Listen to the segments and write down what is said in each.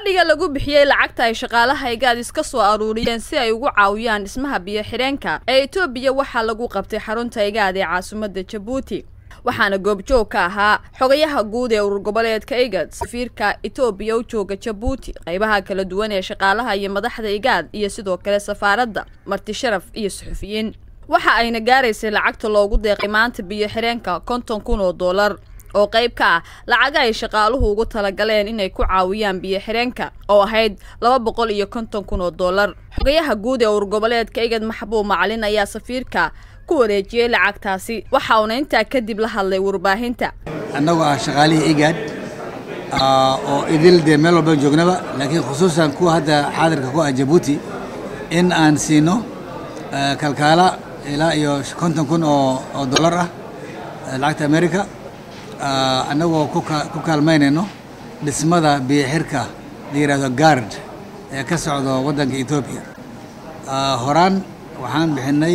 fadhiga lagu bixiyey lacagta ay shaqaalaha igaad iska soo aruuriyeen si ay ugu caawiyaan dhismaha biyo-xidheenka ee etoobiya waxaa lagu qabtay xarunta igaad ee caasimadda jabuuti waxaana goobjoog ka ahaa xogayaha guud ee urur goboleedka igad safiirka etoobiya u jooga jabuuti qaybaha kala duwan ee shaqaalaha iyo madaxda igaad iyo sidoo kale safaaradda marti sharaf iyo suxufiyiin waxa ayna gaaraysay lacagta loogu deeqay maanta biyo-xidheenka konton kun oo dollar oo qayb ka ah lacaga ay shaqaaluhu ugu talagaleen inay ku caawiyaan biyo-xidheenka oo ahayd laba boqol iyo konton kun oo dollar xogayaha guud ee urur goboleedka igad maxbuub macalin ayaa safiirka ku wareejiyey lacagtaasi waxa uuna intaa kadib la hadlay warbaahinta annagoo ah shaqaalihii igaad oo idil dee meel walba joognaba laakiin khusuusan kuwa hadda xaadirka ku ah jabuuti in aan siino kalkaala ilaa iyo konton kun oo dollar ah lacagta america annagoo ku kaalmaynayno dhismada biyoxirka la yidhahdo gard ee ka socdo waddanka etoobiya horaan waxaan bixinay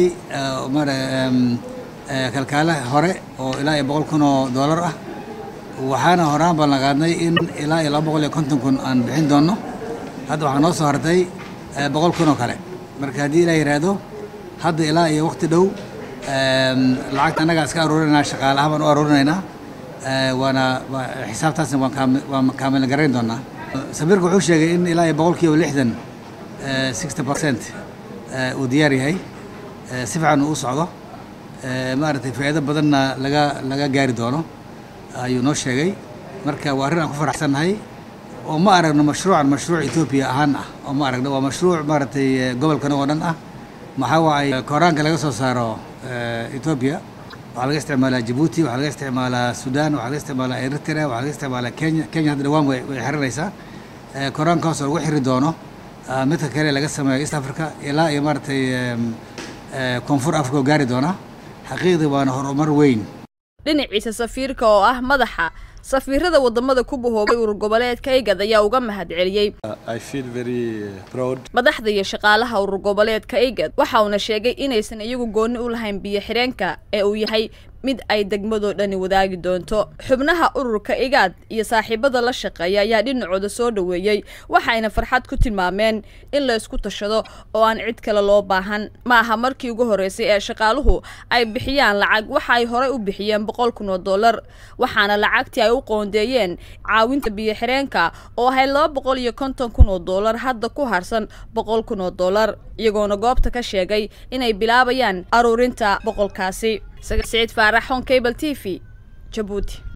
kalkaale hore oo ilaa iyo boqol kun oo dollar ah waxaana horaan ballan qaadnay in ilaa iyo laba boqol iyo konton kun aan bixin doonno hadda waxaa noo soo hartay boqol kun oo kale marka haddii ilaa yidhaahdo hadda ilaa iyo waqti dhow lacagta annagaa iska aruurinaynaa shaqaalaha baan u aruurinaynaa waana xisaabtaasna waan kaamil garayn doonaa safiirka wuxuu sheegay in ilaa iyo boqol kiiba lixdan sixty percent uu diyaar yahay si fiican uu u socdo maaragtay faa'iido badanna laga laga gaari doono ayuu noo sheegay marka waa arrin aan ku faraxsannahay oo ma aragno mashruucan mashruuc etoobiya ahaan ah oo ma aragno waa mashruuc maaragtay gobolkan oo dhan ah maxaa waay koraanka laga soo saaro etoobiya waxaa laga isticmaalaa jabuuti waxaa laga isticmaalaa sudan waxaa laga isticmaalaa eritrea waxaa laga isticmaalaa kenya kenya hadda dhawaan way way xiranaysaa koraankaas oo lagu xiri doono midka kale laga sameeyo east africa ilaa iyo maaragtay koonfur africa oo gaari doona xaqiiqdii waana horumar weyn dhinaciisa safiirka oo ah madaxa safiirada wadamada ku bahoobay urur goboleedka igad ayaa uga mahad celiyey madaxda iyo shaqaalaha urur goboleedka igad waxa uuna sheegay inaysan iyagu gooni u lahayn biyo-xidheenka ee uu yahay mid ay degmadoo dhani wadaagi doonto xubnaha ururka igaad iyo saaxiibada la shaqeeya ayaa dhinacooda soo dhoweeyey waxayna farxad ku tilmaameen in la isku tashado oo aan cid kale loo baahan ma aha markii ugu horreysay ee shaqaaluhu ay bixiyaan lacag waxa ay horey u bixiyeen boqol kun oo dollar waxaana lacagtii ay u qoondeeyeen caawinta biyo-xidheenka oo ahayd laba boqol iyo konton kun oo dollar hadda ku harsan boqol kun oo dollar iyagoona goobta ka sheegay inay bilaabayaan aruurinta boqolkaasi saciid faarax hon cable t v jabuuti